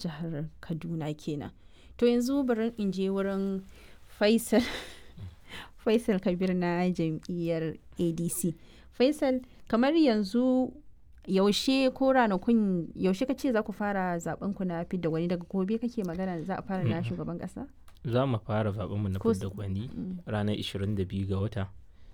jihar kaduna kenan to yanzu bari in je wurin faisal faisal kabir na jam'iyyar adc faisal kamar yanzu yaushe ko ranakun yaushe kace za ku fara zaben ku na fidda wani daga gobe kake magana za a fara na shugaban kasa za mu fara zaben mu na Ko fidda s- gwani Mm. ranar 22 ga wata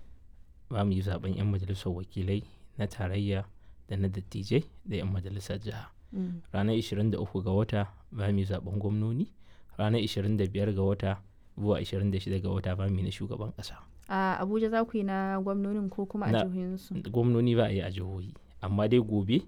ba mu yi zaben 'yan majalisar wakilai na tarayya da na dattijai da 'yan majalisar jiha Mm. ranar 23 ga wata ba mu yi zaben gwamnoni ranar 25 ga wata zuwa 26 ga wata ba mu yi na shugaban kasa a abuja za ku yi na gwamnonin ko kuma a Na- jihohinsu gwamnoni ba a yi a jihohi amma dai gobe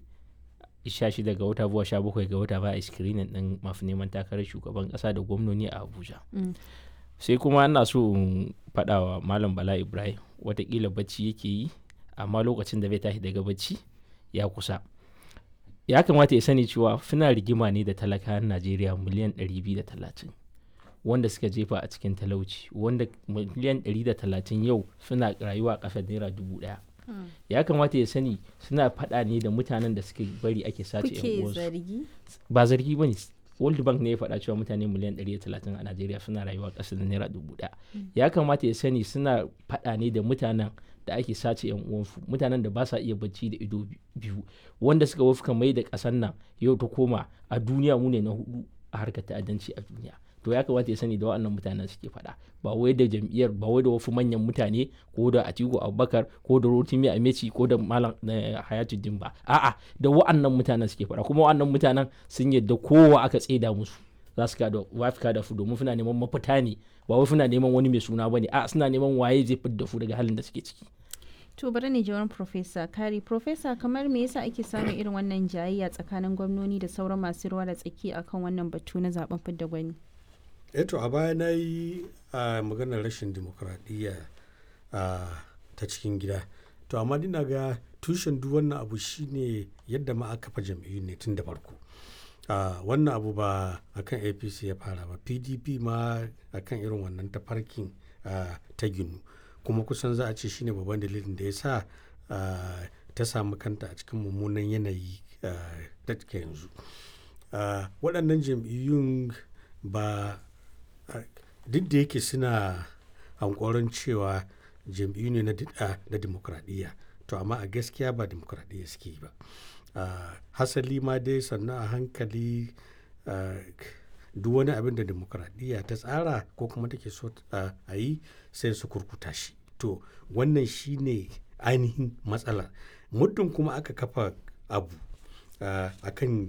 16 ga wata zuwa 17 ga wata ba a yi screening din masu neman takarar shugaban kasa da gwamnoni a abuja Mm. sai kuma ana so in faɗa wa malam bala ibrahim watakila bacci yake yi amma lokacin da bai tashi daga bacci ya kusa ya kamata ya sani cewa suna rigima ne da talakawan najeriya miliyan 230 wanda suka jefa a cikin talauci wanda miliyan 130 yau suna rayuwa a ƙasar naira dubu ɗaya Mm. ya kamata ya sani suna faɗa ne da mutanen da suke bari ake sace yan kuke uwansu zargi ba zargi ba ne world bank ne ya faɗa cewa mutane miliyan 130 a najeriya suna rayuwa ƙasa da naira dubu ɗaya ya kamata ya sani suna faɗa ne da mutanen da ake sace yan uwansu mutanen da ba sa iya bacci da ido bi- biyu wanda suka wafka mai da ƙasar nan yau ta koma a duniya mu ne na hudu a harkar ta'addanci a duniya to ya kamata ya sani da waɗannan mutanen suke faɗa ba wai da jam'iyyar ba wai da wasu manyan mutane ko da atiku abubakar ko da rotimi ameci ko da malam eh, hayatuddin ba a'a da wa'annan mutanen suke faɗa kuma wa'annan mutanen sun yadda kowa aka tseda musu za su kada wafika da su domin suna neman mafita ne ba wai suna neman wani mai suna bane a suna neman waye zai fidda su daga halin da suke ciki to bari ne jawarin profesa kari profesa kamar me yasa ake samun irin wannan jayayya tsakanin gwamnoni da sauran masu ruwa da tsaki akan wannan batu na zaben fidda gwani eto a baya na yi a maganar rashin dimokuraɗiyya a ta cikin gida to amma dina ga tushen duk wannan abu shine yadda ma aka fa jam'iyyu ne tun da farko a wannan abu ba akan apc ya fara ba pdp ma akan irin wannan tafarkin a, ta ginu kuma kusan za a ce shine babban dalilin da ya sa a, ta samu kanta a cikin mummunan yanayi a, da take yanzu a, waɗannan jam'iyyun ba a, duk da yake suna hankoron cewa jam'iyyu ne na di- a, na dimokuraɗiyya to amma a gaskiya ba dimokuraɗiyya suke yi ba Ah, hasali ma dai sannan a hankali ah, duk wani abin da demokuraɗiyya ta tsara ko kuma take so ah, a yi sai su kurkuta shi to wannan shine ainihin matsalar muddin kuma aka kafa abu ah, akan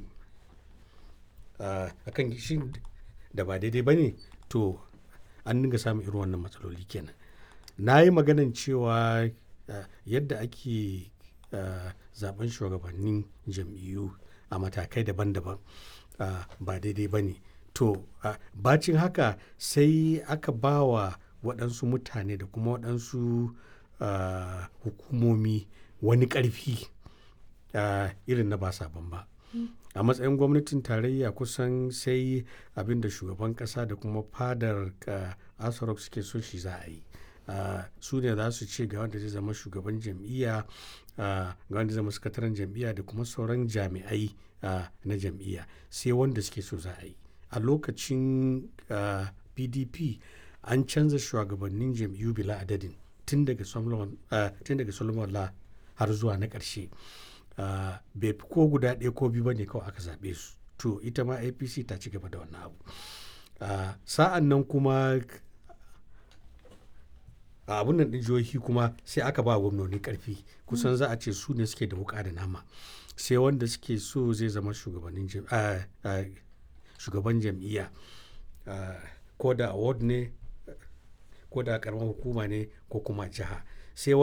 ah, akan shi da ba daidai ba ne to an dinga samun irin wannan matsaloli kenan na yi maganan cewa ah, yadda ake ah, zaben shugabannin jam'iyyu a matakai daban-daban ah, ba daidai ba ne to ah, bacin haka sai aka ba wa waɗansu mutane da kuma waɗansu ah, hukumomi wani ƙarfi ah, irin na ba sabon ba a matsayin gwamnatin tarayya kusan sai abin da shugaban kasa da kuma fadar uh, asarok suke so shi za a yi uh, su ne za su ce ga wanda zai zama shugaban jam'iyya uh, ga wanda zai zama sakataren jam'iyya da kuma sauran jami'ai uh, na jam'iyya sai wanda suke so za a yi a lokacin uh, pdp an canza shugabannin jam'iyyu bila adadin tun daga solomon uh, tun daga solomon la har zuwa na ƙarshe Uh, bai fi ko guda ɗaya ko biyu ba ne kawai aka zaɓe su to ita ma apc ta ci gaba da wannan abu uh, sa'an nan kuma a abun nan ɗin jihohi kuma sai aka ba gwamnoni ƙarfi kusan za a ce su ne suke da wuƙa da nama sai wanda suke so zai zama shugabannin jam- uh, uh, shugaban jam'iyya uh, ko da award ne ko da karamar hukuma ne ko kuma jiha sai